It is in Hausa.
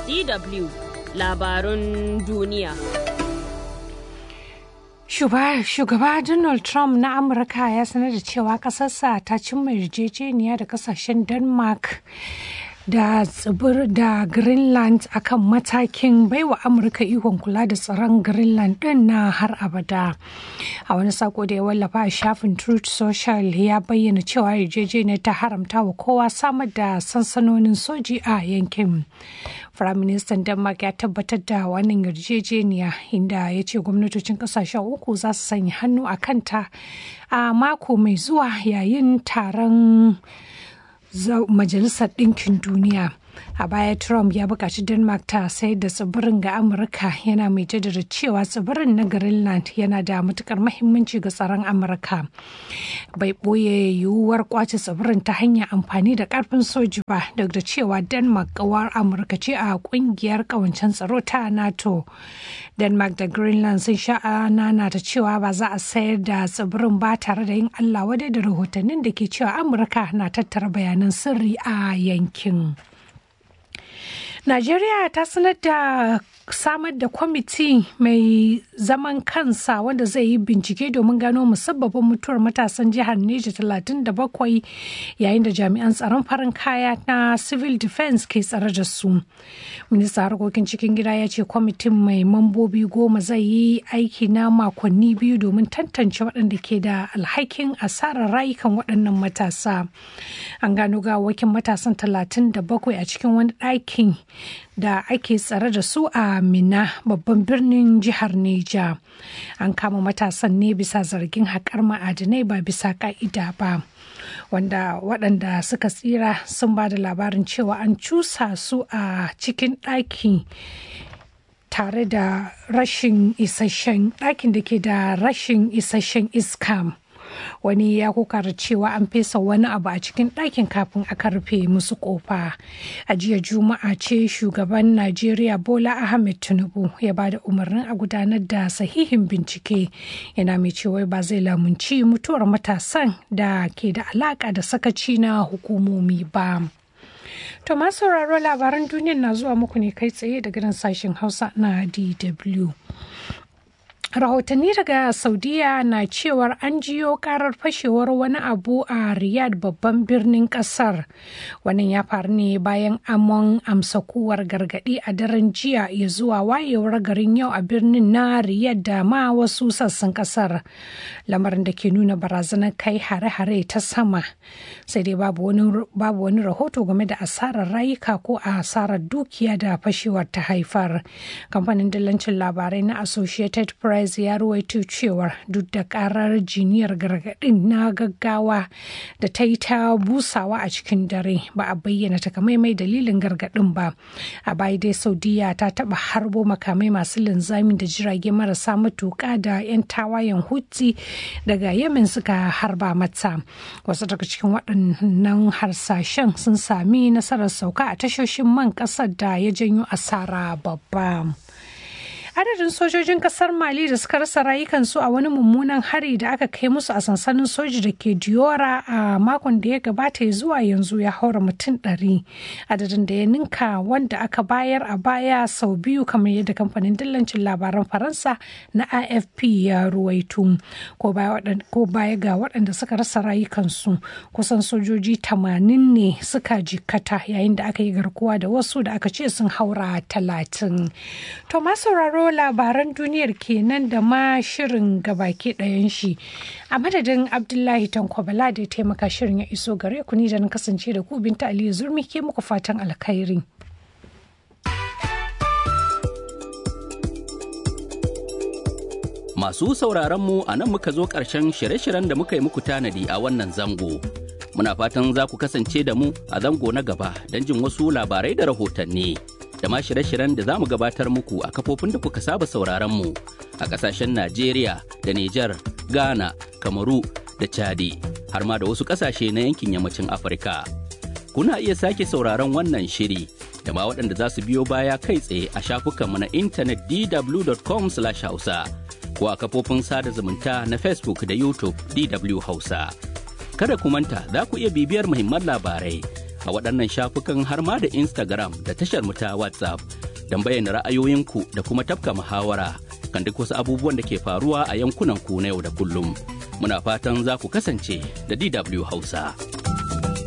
DW labarun duniya. Shugaba Donald Trump na Amurka ya sanar da cewa ƙasarsa ta cimma yarjejeniya da kasashen Denmark da tsibir da Greenland akan matakin baiwa Amurka ikon kula da tsaron Greenland din na har abada. A wani sako da ya wallafa a shafin Truth Social ya bayyana cewa yarjejeniyar ta haramta wa kowa samar da sansanonin soji a yankin. Firaministan Denmark ya tabbatar da wannan yarjejeniya inda ya ce gwamnatocin kasashen uku za su sanya hannu a kanta a mako mai zuwa yayin taron Majalisar Ɗinkin Duniya. A baya Trump ya buƙaci Denmark ta sayar da tsibirin ga Amurka yana mai jaddada cewa tsibirin na Greenland yana da matukar mahimmanci ga tsaron Amurka. Bai ɓoye yiwuwar kwace tsibirin ta hanyar amfani da ƙarfin soji ba duk da cewa Denmark ƙawar Amurka ce a ƙungiyar ƙawancen tsaro ta NATO. Denmark da Greenland sun sha nana ta cewa ba za a sayar da tsibirin ba tare da yin Allah wadai da rahotannin da ke cewa Amurka na tattara bayanan sirri a yankin. Najeriya ta sanar da samar da kwamiti mai zaman kansa wanda zai yi bincike domin gano musabbabin mutuwar matasan jihar Neja 37 yayin da jami'an tsaron farin kaya na civil defense ke tsare da su. Minista harkokin cikin gida ya ce kwamitin mai mambobi goma zai yi aiki na makonni biyu domin tantance waɗanda ke da alhakin asarar rayukan waɗannan matasa. An gano gawakin matasan 37 a cikin wani ɗakin da ake tsare da su a Mina babban birnin jihar Neja. An kama matasan ne bisa zargin haƙar ma'adinai ba bisa ƙa'ida ba. Wanda waɗanda suka tsira sun ba da labarin cewa an cusa su a cikin ɗaki tare da rashin isasshen ɗakin da ke da rashin isasshen iska. wani ya kokara cewa an fesa wani abu a cikin ɗakin kafin aka rufe musu kofa a jiya juma'a ce shugaban najeriya bola ahmed tinubu ya ba da umarnin a gudanar da sahihin bincike yana mai cewa ba zai lamunci mutuwar matasan da ke da alaka da sakaci na hukumomi ba to masu sauraro labaran duniya na zuwa muku ne kai tsaye daga nan sashen hausa na dw rahotanni daga saudiya na cewar an jiyo karar fashewar wani abu a riyadh babban birnin kasar wannan ya faru ne bayan amon amsa kuwar gargadi a daren jiya ya zuwa wayewar garin yau a birnin na riyadh da ma wasu sassan kasar lamarin da ke nuna barazanar kai hare-hare ta sama sai dai babu wani rahoto game da asarar rayuka ko a asarar dukiya da fashewar ta haifar kamfanin dillancin labarai na associated press Price ya ruwaito cewar duk da karar jiniyar gargadin na gaggawa da ta yi ta busawa a cikin dare ba a bayyana takamaimai dalilin gargadin ba. A baya dai Saudiya ta taba harbo makamai masu linzami da jirage marasa matuka da 'yan tawayen Houthi daga Yemen suka harba mata. Wasu daga cikin waɗannan harsashen sun sami nasarar sauka a tashoshin man ƙasar da ya janyo asara babba. adadin sojojin kasar mali da suka rasa rayukansu a wani mummunan hari da aka kai musu a sansanin soji da ke diora a makon da ya gabata zuwa yanzu ya haura mutum ɗari adadin da ya ninka wanda aka bayar a baya sau biyu kamar yadda kamfanin dillancin labaran faransa na afp ya ruwaito ko baya ga waɗanda suka rasa rayukansu kusan sojoji tamanin ne suka jikkata yayin da aka yi garkuwa da wasu da aka ce sun haura talatin to sauraro labaran duniyar kenan da ma shirin gabaki ɗayan shi a madadin abdullahi tankwabala da ya taimaka shirin ya iso gare ku ni da na kasance da ku binta aliyu zurmi ke muku fatan alkhairi Masu sauraron mu a nan muka zo ƙarshen shirye-shiryen da muka yi muku tanadi a wannan zango. Muna fatan za ku kasance da mu a zango na gaba don jin wasu labarai da rahotanni. da ma shirye-shiryen da za mu gabatar muku a kafofin da kuka saba sauraron mu a ƙasashen Najeriya da Nijar, Ghana, Kamaru da Chadi har ma da wasu ƙasashe na yankin yammacin Afirka. Kuna iya sake sauraron wannan shiri da ma waɗanda za su biyo baya kai tsaye a shafukanmu na intanet dw.com/hausa ko a kafofin sada zumunta na Facebook da YouTube DW Hausa. Kada ku manta za ku iya bibiyar muhimman labarai a waɗannan shafukan har ma da Instagram da tashar mu ta WhatsApp don bayyana ra'ayoyinku da kuma tafka muhawara kan duk wasu abubuwan da ke faruwa a yankunan ku na yau da kullum. Muna fatan za ku kasance da DW Hausa.